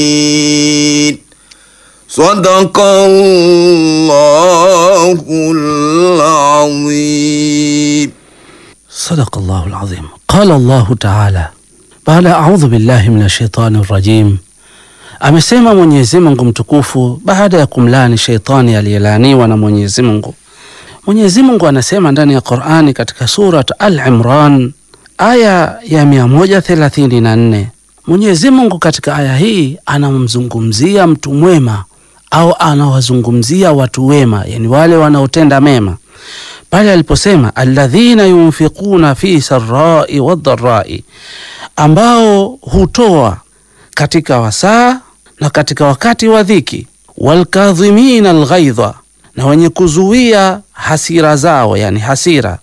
صدق الله العظيم صدق الله العظيم قال الله تعالى baada ya audhu billahi min shaitani rajim amesema mwenyezi mungu mtukufu baada ya kumlani sheitani aliyelaaniwa na mwenyezi mungu mwenyezi mungu anasema ndani ya qurani katika surat al imran aya ya 134 mwenyezi mungu katika aya hii anamzungumzia mtu mwema au anawazungumzia watu wema yani wale wanaotenda mema pale aliposema alladhina yunfiquna fi sarai wadharai ambao hutoa katika wasaa na katika wakati wa dhiki walkadhimina alghaidha na wenye kuzuia hasira zao yani hasira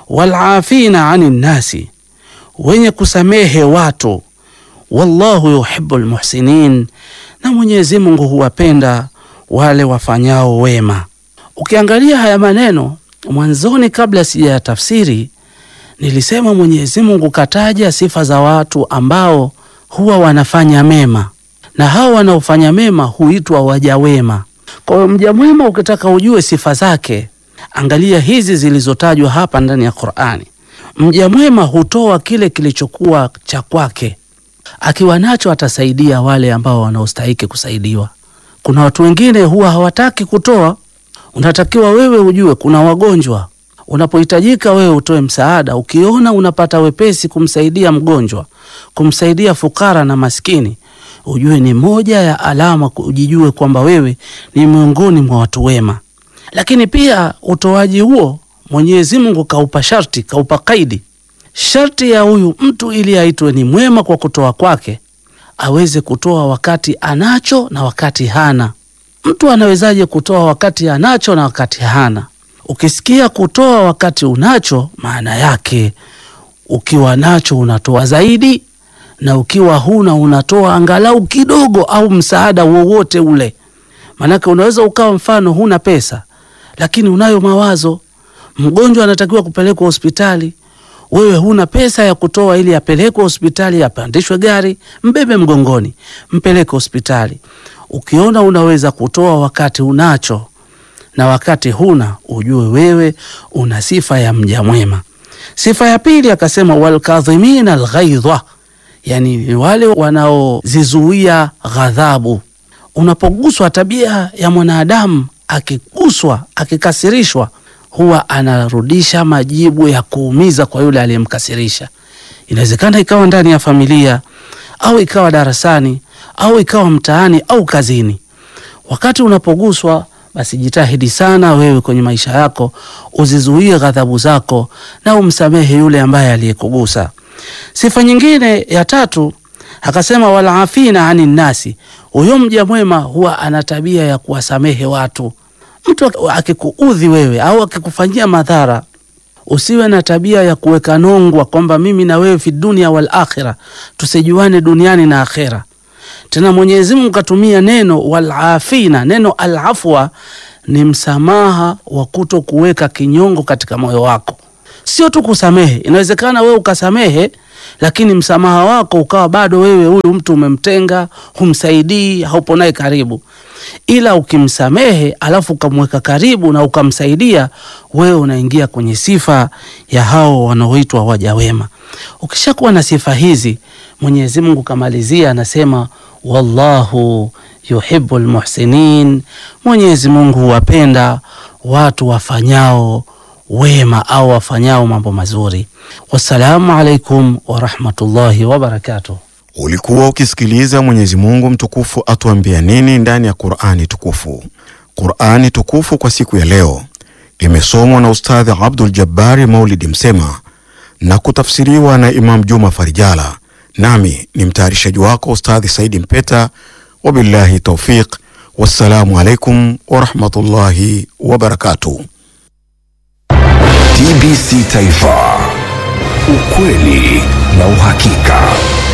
walafina ani nnasi wenye kusamehe watu wallahu yuhibu lmuhsinin na mwenyezi mungu huwapenda wale wafanyao wema ukiangalia haya maneno mwanzoni kabla sija tafsiri nilisema mwenyezi mungu kataja sifa za watu ambao huwa wanafanya mema na hao wanaofanya mema huitwa waja wema kwa hiyo mja mwema ukitaka ujue sifa zake angalia hizi zilizotajwa hapa ndani ya qurani mja mwema hutoa kile kilichokuwa cha kwake akiwa nacho atasaidia wale ambao wanaostahiki kusaidiwa kuna watu wengine huwa hawataki kutoa unatakiwa wewe ujue kuna wagonjwa unapohitajika wewe utoe msaada ukiona unapata wepesi kumsaidia mgonjwa kumsaidia fukara na maskini ujue ni moja ya alama ujijue kwamba wewe ni miongoni mwa watu wema lakini pia utoaji huo mwenyezi mungu kaupa sharti kaupa kaidi sharti ya huyu mtu ili aitwe ni mwema kwa kutoa kwake aweze kutoa wakati anacho na wakati hana mtu anawezaje kutoa wakati anacho na wakati hana ukisikia kutoa wakati unacho maana yake ukiwa nacho unatoa zaidi na ukiwa huna unatoa angalau kidogo au msaada wowote ule maanake unaweza ukawa mfano huna pesa lakini unayo mawazo mgonjwa anatakiwa kupelekwa hospitali wewe huna pesa ya kutoa ili apelekwe hospitali apandishwe gari mbebe mgongoni mpeleke hospitali ukiona unaweza kutoa wakati unacho na wakati huna ujue wewe una sifa ya mja mwema sifa ya pili akasema walkadhimina alghaidha yani ni wale wanaozizuia ghadhabu unapoguswa tabia ya mwanadamu akiguswa akikasirishwa huwa anarudisha majibu ya kuumiza kwa yule aliyemkasirisha inawezekana ikawa ndani ya familia au ikawa darasani au ikawa mtaani au kazini wakati unapoguswa basi jitahidi sana wewe kwenye maisha yako uzizuie ghadhabu zako na umsamehe yule ambaye aliyekugusa sifa nyingine ya tatu akasema walafina ani nnasi huyo mja mwema huwa ana tabia ya kuwasamehe watu mtu akikuudhi wewe au akikufanyia madhara usiwe na tabia ya kuweka nongwa kwamba mimi na wewe fi dunia wal akhira tusijuane duniani na akhera tena mwenyezi mungu katumia neno walafina neno alafwa ni msamaha wa kuto kuweka kinyongo katika moyo wako sio tu kusamehe inawezekana wewe ukasamehe lakini msamaha wako ukawa bado wewe huyu mtu umemtenga humsaidii haupo naye karibu ila ukimsamehe alafu ukamweka karibu na ukamsaidia wewe unaingia kwenye sifa ya hao wanaoitwa waja wema ukishakuwa na sifa hizi mwenyezi mungu kamalizia anasema wallahu yuhibu lmuhsinin mwenyezi mungu huwapenda watu wafanyao wema au wafanyao mambo mazuri wassalamu alaikum warahmatullahi wabarakatuh Ulikuwa ukisikiliza Mwenyezi Mungu mtukufu atuambia nini ndani ya Qur'ani tukufu. Qur'ani tukufu kwa siku ya leo imesomwa na Ustadhi Abdul Jabbari Maulidi Msema na kutafsiriwa na Imam Juma Farijala, nami ni mtayarishaji wako Ustadhi Saidi Mpeta. Wabillahi taufiq, wassalamu alaikum warahmatullahi wabarakatuh. TBC Taifa, ukweli na uhakika.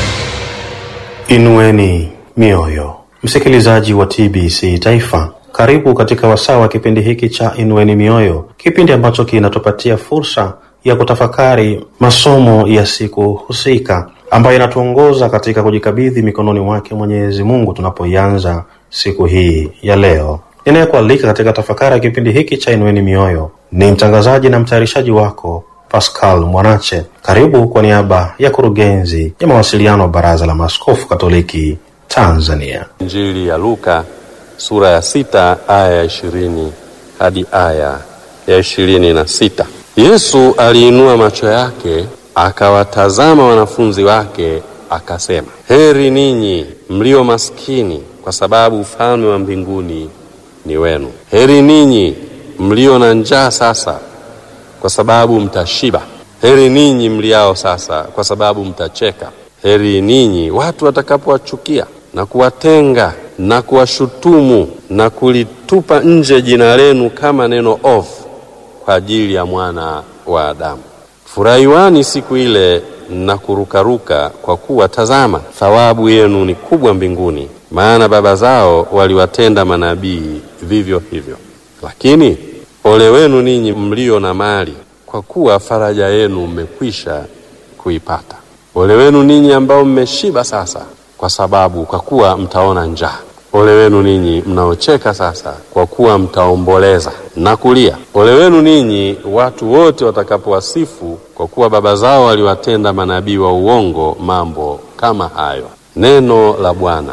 Inueni mioyo, msikilizaji wa TBC Taifa, karibu katika wasaa wa kipindi hiki cha Inueni Mioyo, kipindi ambacho kinatupatia fursa ya kutafakari masomo ya siku husika ambayo inatuongoza katika kujikabidhi mikononi mwake Mwenyezi Mungu tunapoianza siku hii ya leo. Ninayekualika katika tafakari ya kipindi hiki cha Inueni Mioyo ni mtangazaji na mtayarishaji wako Pascal Mwanache. Karibu kwa niaba ya kurugenzi ya mawasiliano wa Baraza la Maaskofu Katoliki Tanzania. Injili ya Luka sura ya sita aya ya ishirini hadi aya ya ishirini na sita. Yesu aliinua macho yake akawatazama wanafunzi wake akasema, heri ninyi mlio maskini, kwa sababu ufalme wa mbinguni ni wenu. Heri ninyi mlio na njaa sasa, kwa sababu mtashiba. Heri ninyi mliao sasa, kwa sababu mtacheka. Heri ninyi watu watakapowachukia na kuwatenga na kuwashutumu na kulitupa nje jina lenu kama neno ovu kwa ajili ya mwana wa Adamu. Furahiwani siku ile na kurukaruka, kwa kuwa tazama, thawabu yenu ni kubwa mbinguni, maana baba zao waliwatenda manabii vivyo hivyo. Lakini ole wenu ninyi mlio na mali, kwa kuwa faraja yenu mmekwisha kuipata. Ole wenu ninyi ambao mmeshiba sasa, kwa sababu kwa kuwa mtaona njaa. Ole wenu ninyi mnaocheka sasa, kwa kuwa mtaomboleza na kulia. Ole wenu ninyi watu wote watakapowasifu, kwa kuwa baba zao waliwatenda manabii wa uongo mambo kama hayo. Neno la Bwana.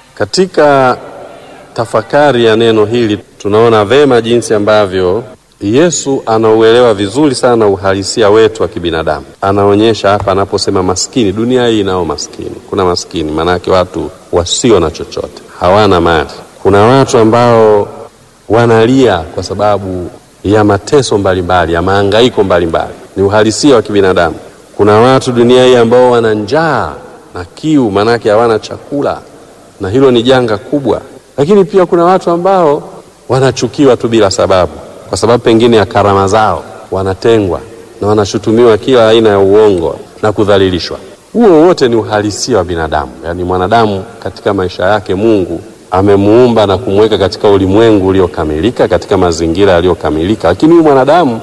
Katika tafakari ya neno hili tunaona vema jinsi ambavyo Yesu anauelewa vizuri sana uhalisia wetu wa kibinadamu. Anaonyesha hapa anaposema maskini, dunia hii inao maskini. Kuna maskini maanake watu wasio na chochote, hawana mali. Kuna watu ambao wanalia kwa sababu ya mateso mbalimbali, ya mahangaiko mbalimbali, ni uhalisia wa kibinadamu. Kuna watu dunia hii ambao wana njaa na kiu, maanake hawana chakula, na hilo ni janga kubwa. Lakini pia kuna watu ambao wanachukiwa tu bila sababu kwa sababu pengine ya karama zao, wanatengwa na wanashutumiwa kila aina ya uongo na kudhalilishwa. Huo wote ni uhalisia wa binadamu. Yaani mwanadamu katika maisha yake Mungu amemuumba na kumweka katika ulimwengu uliokamilika, katika mazingira yaliyokamilika, lakini huyu mwanadamu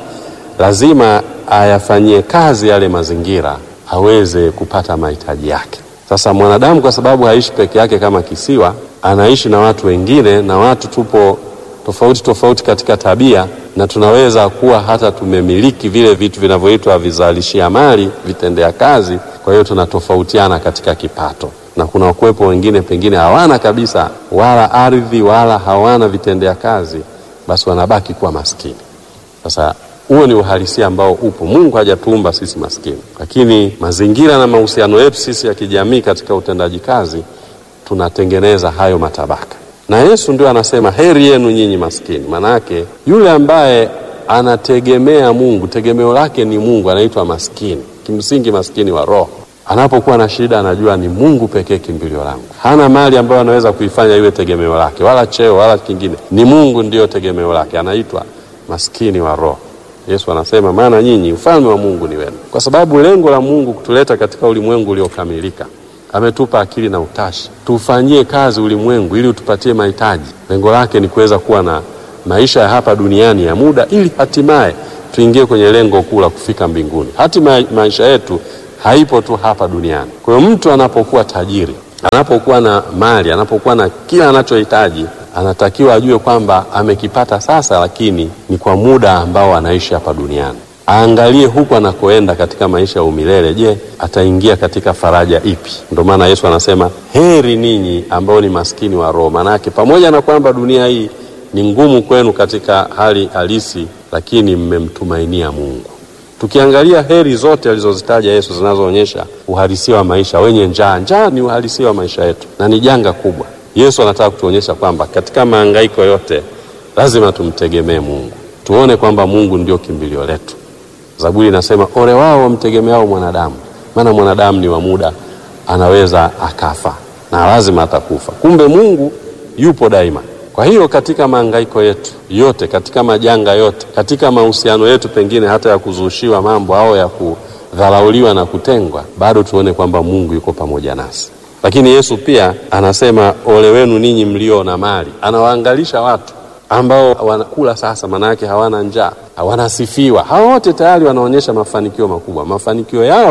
lazima ayafanyie kazi yale mazingira aweze kupata mahitaji yake. Sasa mwanadamu kwa sababu haishi peke yake kama kisiwa, anaishi na watu wengine, na watu tupo tofauti tofauti katika tabia na tunaweza kuwa hata tumemiliki vile vitu vinavyoitwa vizalishia mali, vitendea kazi. Kwa hiyo tunatofautiana katika kipato, na kuna wakuwepo wengine pengine hawana kabisa wala ardhi wala hawana vitendea kazi, basi wanabaki kuwa maskini. Sasa huo ni uhalisia ambao upo. Mungu hajatuumba sisi maskini, lakini mazingira na mahusiano yetu sisi ya kijamii katika utendaji kazi tunatengeneza hayo matabaka na Yesu ndio anasema heri yenu nyinyi maskini. Manake yule ambaye anategemea Mungu, tegemeo lake ni Mungu, anaitwa maskini. Kimsingi maskini wa roho. Anapokuwa na shida, anajua ni Mungu pekee kimbilio langu. Hana mali ambayo anaweza kuifanya iwe tegemeo lake, wala cheo wala kingine, ni Mungu ndiyo tegemeo lake, anaitwa maskini wa roho. Yesu anasema maana nyinyi ufalme wa Mungu ni wenu, kwa sababu lengo la Mungu kutuleta katika ulimwengu uliokamilika ametupa akili na utashi, tufanyie kazi ulimwengu ili utupatie mahitaji. Lengo lake ni kuweza kuwa na maisha ya hapa duniani ya muda, ili hatimaye tuingie kwenye lengo kuu la kufika mbinguni. Hatima maisha yetu haipo tu hapa duniani. Kwa hiyo mtu anapokuwa tajiri, anapokuwa na mali, anapokuwa na kila anachohitaji, anatakiwa ajue kwamba amekipata sasa, lakini ni kwa muda ambao anaishi hapa duniani aangalie huku anakoenda katika maisha ya umilele. Je, ataingia katika faraja ipi? Ndio maana Yesu anasema heri ninyi ambao ni maskini wa roho. Maanake pamoja na kwamba dunia hii ni ngumu kwenu katika hali halisi, lakini mmemtumainia Mungu. Tukiangalia heri zote alizozitaja Yesu zinazoonyesha uhalisia wa maisha, wenye njaa, njaa ni uhalisia wa maisha yetu na ni janga kubwa. Yesu anataka kutuonyesha kwamba katika mahangaiko yote lazima tumtegemee Mungu, tuone kwamba Mungu ndio kimbilio letu. Zaburi inasema ole wao wamtegemeao mwanadamu, maana mwanadamu ni wa muda, anaweza akafa na lazima atakufa. Kumbe Mungu yupo daima. Kwa hiyo katika mahangaiko yetu yote, katika majanga yote, katika mahusiano yetu pengine hata ya kuzushiwa mambo au ya kudharauliwa na kutengwa, bado tuone kwamba Mungu yuko pamoja nasi. Lakini Yesu pia anasema ole wenu ninyi mlio na mali, anawaangalisha watu ambao wanakula sasa, manake hawana njaa, wanasifiwa. Hawa wote tayari wanaonyesha mafanikio makubwa. Mafanikio yao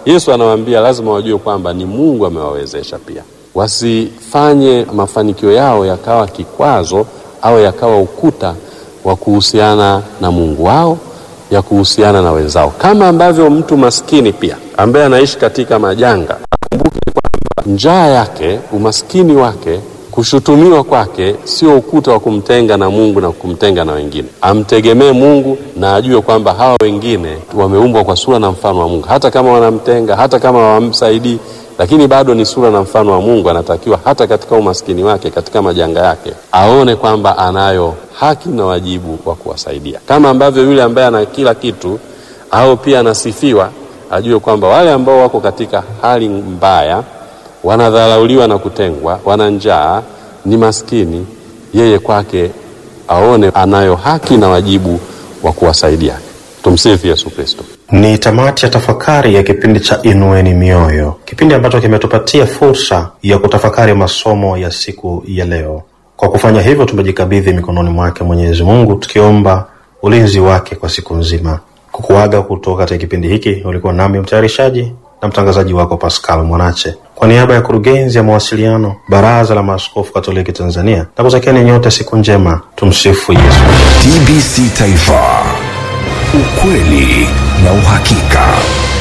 Yesu anawaambia lazima wajue kwamba ni Mungu amewawezesha pia, wasifanye mafanikio yao yakawa kikwazo au yakawa ukuta wa kuhusiana na Mungu wao ya kuhusiana na wenzao, kama ambavyo mtu maskini pia ambaye anaishi katika majanga akumbuke kwamba njaa yake, umaskini wake, kushutumiwa kwake sio ukuta wa kumtenga na Mungu na kumtenga na wengine. Amtegemee Mungu na ajue kwamba hawa wengine wameumbwa kwa sura na mfano wa Mungu, hata kama wanamtenga, hata kama hawamsaidii, lakini bado ni sura na mfano wa Mungu. Anatakiwa hata katika umaskini wake, katika majanga yake, aone kwamba anayo haki na wajibu wa kuwasaidia, kama ambavyo yule ambaye ana kila kitu au pia anasifiwa, ajue kwamba wale ambao wako katika hali mbaya, wanadharauliwa na kutengwa, wana njaa, ni maskini, yeye kwake aone anayo haki na wajibu wa kuwasaidia. Tumsifu Yesu Kristo. Ni tamati ya tafakari ya kipindi cha Inueni Mioyo, kipindi ambacho kimetupatia fursa ya kutafakari masomo ya siku ya leo. Kwa kufanya hivyo, tumejikabidhi mikononi mwake Mwenyezi Mungu, tukiomba ulinzi wake kwa siku nzima. Kukuaga kutoka katika kipindi hiki, ulikuwa nami mtayarishaji na mtangazaji wako Pascal Mwanache, kwa niaba ya kurugenzi ya mawasiliano Baraza la Maaskofu Katoliki Tanzania, na kutakieni nyote siku njema. Tumsifu Yesu. TBC Taifa, ukweli na uhakika.